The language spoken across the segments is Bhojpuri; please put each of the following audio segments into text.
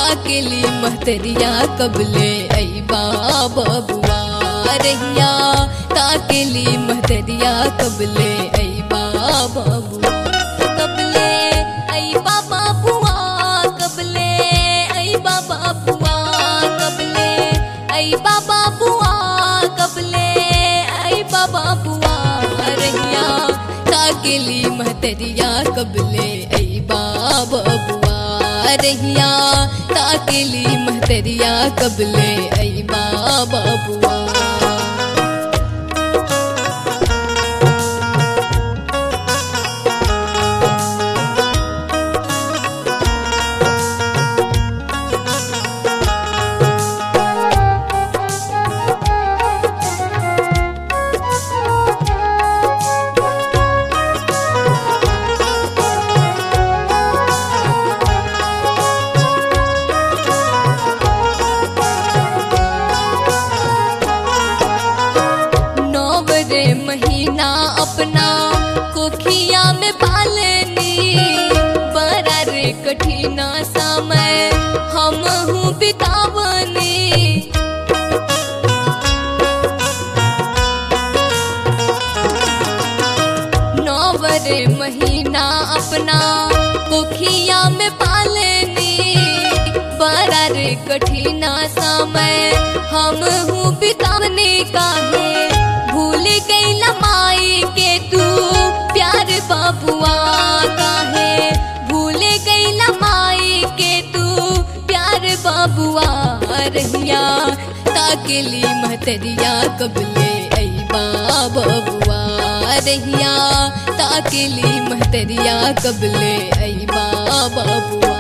ताकेली महतरिया कबले आई बबुआ रहिया ताकेली महतरिया कबले आई बबुआ कबले आई बाबा बुआ कबले आई बाबा बुआ कबले आई बाबा बुआ कबले आई बाबा बुआ रहिया ताकेली महतरिया कबले आई बाबा बुआ रहिया ताकेली महतरिया कबले आई बाबा बुआ नौवरे महीना अपना कोखिया में पालनी बड़ा रे कठिना समय हम हूँ बितावनी नौवरे महीना अपना कोखिया में पालनी बड़ा रे कठिना समय हम हूँ बितावने का है भूल गई लमाई के तू प्यार बाबुआ का है भूल गई लमाई के तू प्यार बाबुआ रहिया ताकेली महतरिया कबले आई बाबुआ रहिया ताकेली महतरिया कबले आई बाबुआ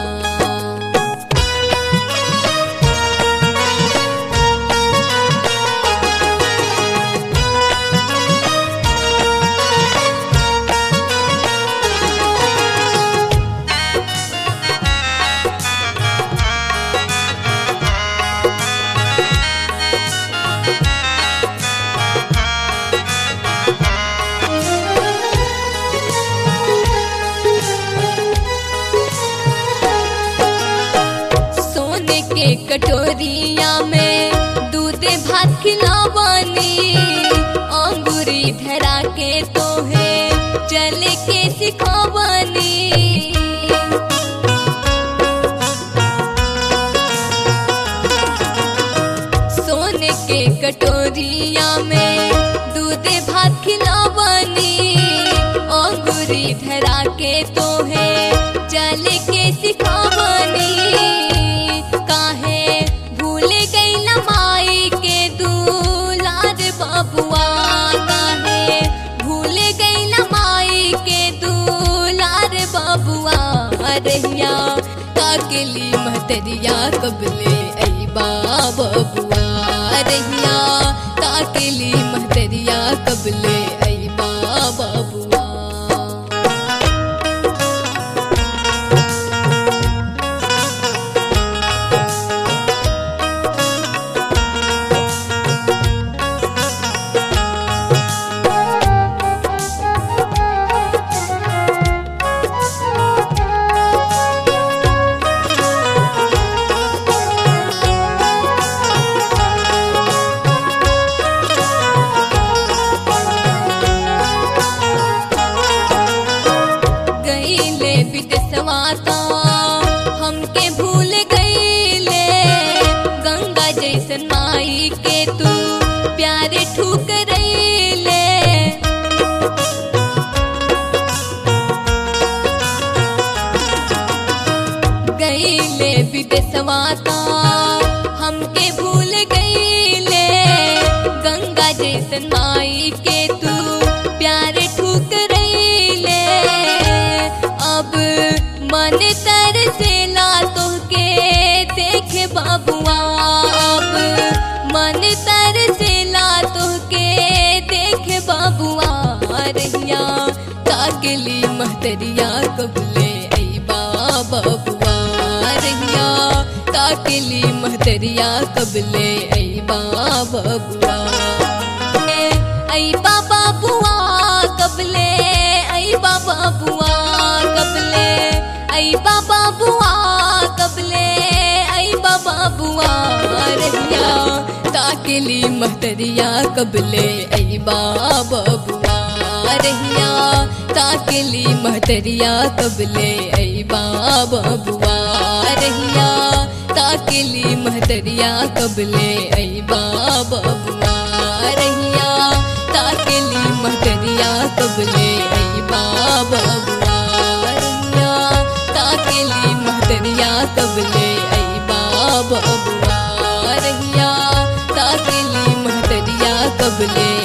सोने के कटोरिया में दूध भात खिलावानी अंगूरी धरा के तो है चल के सिखावानी सोने के कटोरिया में दूध भात खिलावानी अंगूरी धरा के तो है चल के सिखावानी काहे भूल गई लमाई के दूलार बबुआ काहे भूल गई लमाई के दूलार बबुआ रहिया ताकेली महतरिया कबले आई बबुआ रहिया ताकेली महतरिया कबले आई बबुआ गईले विदेशवा ता हमके भूल गईले गंगा जैसन माई के तू प्यारे ठुकरैले गईले विदेशवा ता हमके भूल गईले गंगा जैसन माई के तू प्यारे ठुकरैले अब मन तर से ला तोहके देखे बाबुआ अब मन तर से ला तोहके देखे बाबुआ रहिया ताकली महतरिया कबले आई बाबुआ रहिया ताकली महतरिया कबले आई बाबुआ आई बाबा बुआ कबले आई बाबा बुआ कबले आई बाबा बुआ कबले आई ताकेली महतरिया कबले ऐ बबुआ रहिया ताकेली महतरिया कबले ऐ बबुआ रहिया ताकेली महतरिया कबले ऐ बबुआ रहिया ताकेली महतरिया कबले ऐ बबुआ रहिया ताकेली महतरिया कबले ऐ बबुआ रहिया ताकेली महतरिया कबले